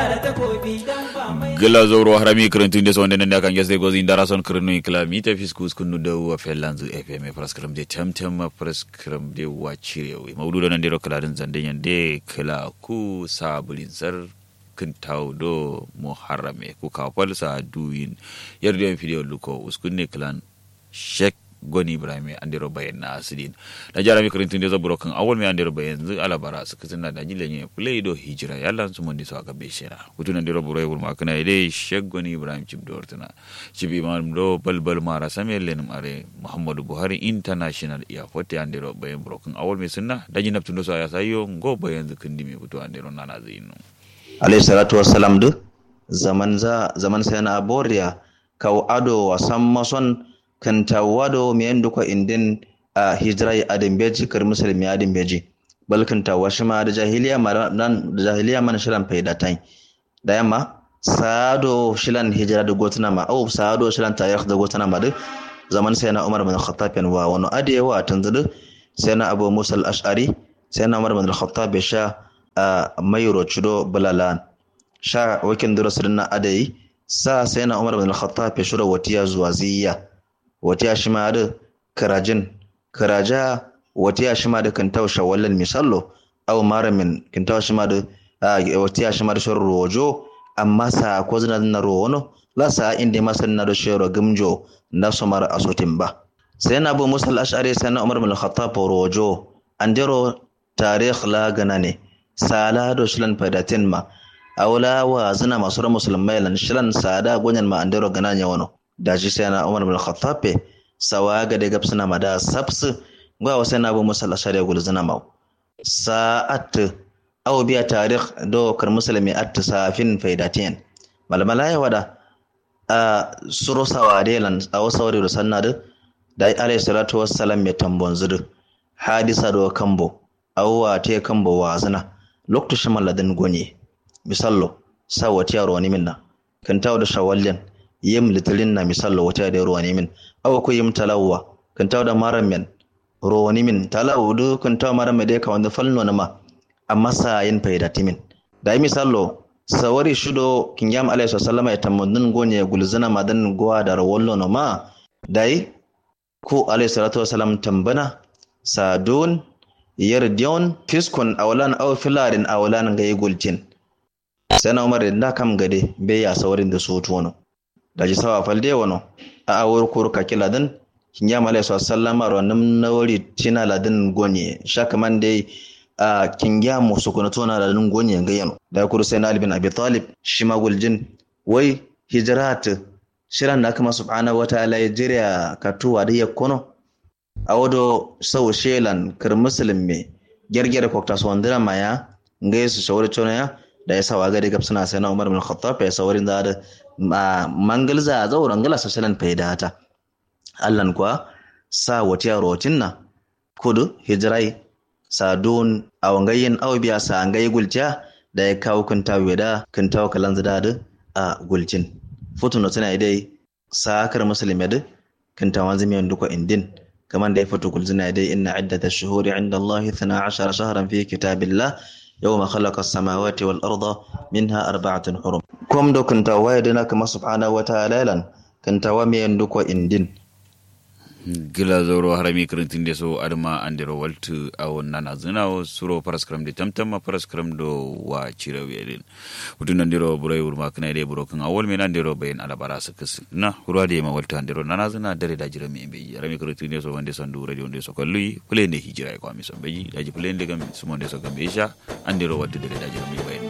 gila zoro harami kirintun da sonde nanda kan gese gozi ndara son kirinu ikla mi ta fiskus kunu da wa felanzu fm praskram de temtem ma praskram de wa cirewe maudu da nan de kladin zanden yande kala ku sabulin sar kin tawdo muharrame ku kafal sa duyin yarda video luko uskunne klan shek goni ibrahim andiro bayan na asidin da jarami kirintin da zaburo kan awal mai andiro bayan zu alabara su kitin da jile ne play do hijira yalla su mun diso aka beshera kutun andiro buro yul makana ide shek goni ibrahim chib dortuna chib imam do balbal mara samel lenum are muhammadu buhari international airport andiro bayan buro kan awal mai sunna da jinab tundo so ya sayo go bayan zu kindi mai kutu andiro nana zinu alayhi salatu wassalam du zaman za zaman sai na aboriya kaw ado wasan mason kan tawado mi yandu ko indin a hijira adin beji kar musulmi adin beji bal kan tawa shi ma da jahiliya ma nan da jahiliya man shiran faida tai da yamma sado shilan hijira da gotuna ma au sado shilan tarikh da gotuna ma duk zaman sai na Umar bin Khattab wa wani adewa tanzudu sai na Abu Musa al-Ash'ari sai na Umar bin Khattab sha mayro chudo balalan sha wakin durasulun na adayi sa sai na Umar bin Khattab shura watiya zuwa ziyya wata shi ma da karajin karaja wata shi ma da kan tausha wallan misallo aw maramin kan tausha ma da wata shi ma da shoro rojo amma sa ko zina na rowono la sa inda ma san na da shoro gimjo na so mara asotin ba sai na bu musal ash'ari sai na umar bin khattab rojo andero tarikh la ganane sala do shilan fadatin ma awla wa zina masu musulmai lan shilan sada gonyan ma andero gananya wano daji sai na umar bin khattab sawa ga daga suna mada sabsu gwa wa sai na bu musalla shari'a gul zina mau sa'at aw biya tarikh do kar musulmi at safin faidatin malmala ya wada a suro sawa delan aw sawri do sannadu da alayhi salatu wassalam mai tambon zudu hadisa do kambo aw wa te kambo wa zina lokto shamaladin gonye misallo sawati yaro ni minna kan tawo da shawallin yim litilin na misalla wata da ruwa min awa ko yim talawa kan taw da maran men ruwa min talawu du kan taw maran me de ka wanda falno na ma amma sa yin faida timin da misallo sawari shudo kin yam alayhi sallama ya tammudun gonye gulzana madan gowa da rawallo no ma dai ko alayhi salatu wasalam tambana sadun yardiyon fiskun awlan aw filarin awlan ga gulcin sai na umar da kam gade bai ya sawarin da su tono da ji sawa falde wano a awar kurka kila din kinya malai sa sallama ro nam nawari tina ladin gonye shaka man dai a kinya mu su kuna tona ladin gonye ga yano da kuru sai na ali bin abi talib shi ma guljin wai hijrat shiran na kuma subhanahu wa ta'ala ya jira katuwa da yakkono a wado sau shelan kar musulmi gergere kokta so wandira maya ngai su shawara chona ya da ya sawa gari gab suna sai na umar bin khattab ya sawarin da mangalza a zauren gala sassalan faidata allan kuwa sa wata rotin na kudu hijirai sadun a wangayin aubiya sa an gai gulciya da ya kawo kunta weda kunta kalan zida a gulcin futun tana dai sakar musulmi da kunta wanzu miyan duka indin kamar da ya fito gulzina dai inna iddata shuhuri inda Allah 12 shahran fi kitabillah يوم خلق السماوات والأرض منها أربعة حرم كم دو كنت وايدنا كما سبحانه وتعالى لن كنت ومين دوكو إندين gila zoro harami kirintin da so adama andiro waltu a nana zina o suro paraskram de tamtama paraskram do wa cira wedin utun andiro burai urma kana de buro kan awol men andiro bayin alabara su kus na hurwa de ma waltu andiro nana zina dare da jira me be harami kirintin da so wande sandu radio de so kallu play ne hijira ko mi so be daji play de gam sumo de so gam be sha andiro waltu dare da jira me bayin